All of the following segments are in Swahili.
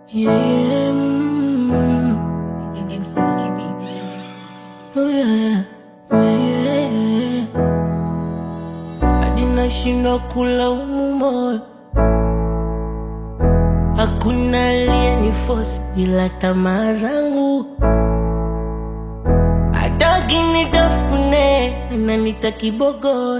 Yeah. mm. Infinity Beats. Oh, yeah. Yeah. Hadi nashindwa kulaumu moyo, hakuna aliyeniforce ila tamaa zangu. Hataki nitafune, ananita kibogoyo,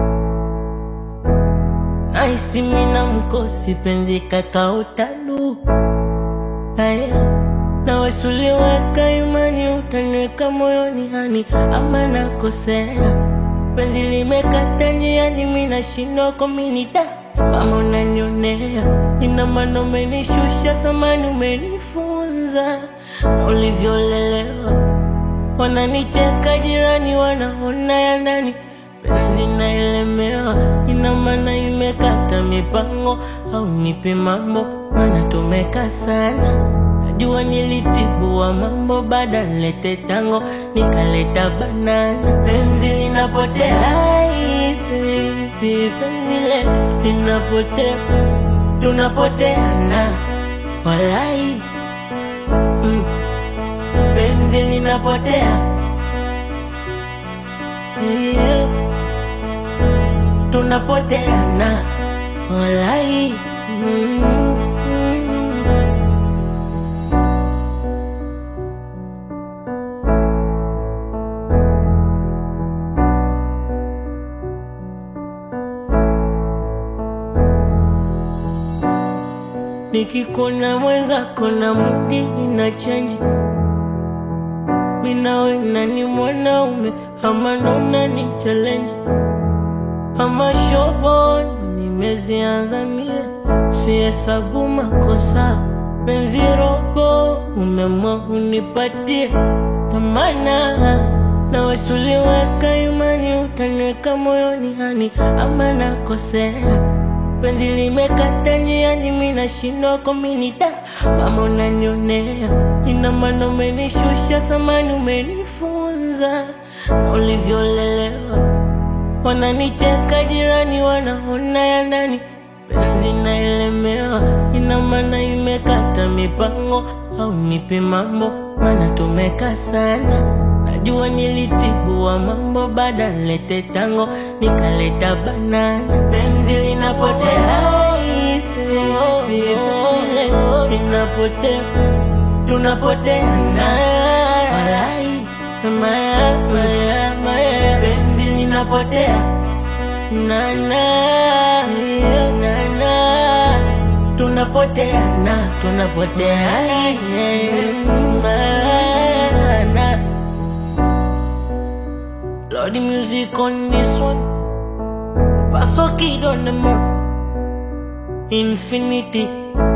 nahisi mina mkosi, penzi kakaotalu Aya, na wasuliweka imani, utaniweka moyoni hani, ama nakosea? Penzi limekata njiani, mi nashindwa kuminida. Mama unanionea, ina maana umenishusha thamani, umenifunza na ulivyolelewa. Wananicheka jirani, wanaona ya ndani, penzi naelemewa, ina maana imekata mipango, au nipe mambo, maana tumeka sana. Najua nilitibua mambo, baada nilete tango, nikaleta banana, penzi linapotea, Ai, baby, penzi letu linapotea, tunapoteana, walai mm. Penzi linapotea yeah. Tunapoteana walai mm, mm. Nikikona mwenzako na mudi ina chanji Minawe nani mwanaume ama nona ni challenge ama shobo nimezianza mie sihesabu makosa penzi robo umemwa unipatie tamana na wasuliweka imani utaniweka moyoni hani ama nakosea penzi limekata njiani, mi nashindwa kuminida. Mama unanionea, ina maana umenishusha thamani, umenifunza na ulivyolelewa. Wananicheka jirani, wanaona ya ndani, penzi naelemewa, ina maana imekata mipango, au nipe mambo, maana tumeka sana Najua nilitibua mambo, baada nilete tango, nikaleta banana. Penzi linapotea, Ai, baby, baby, linapotea, tunapoteana, walai, maya, maya, maya, penzi linapotea, nana, yeah, nana, tunapoteana, tunapoteana, yeah, mana. Lord, the music on this one. Paso kid on the moon. Infinity.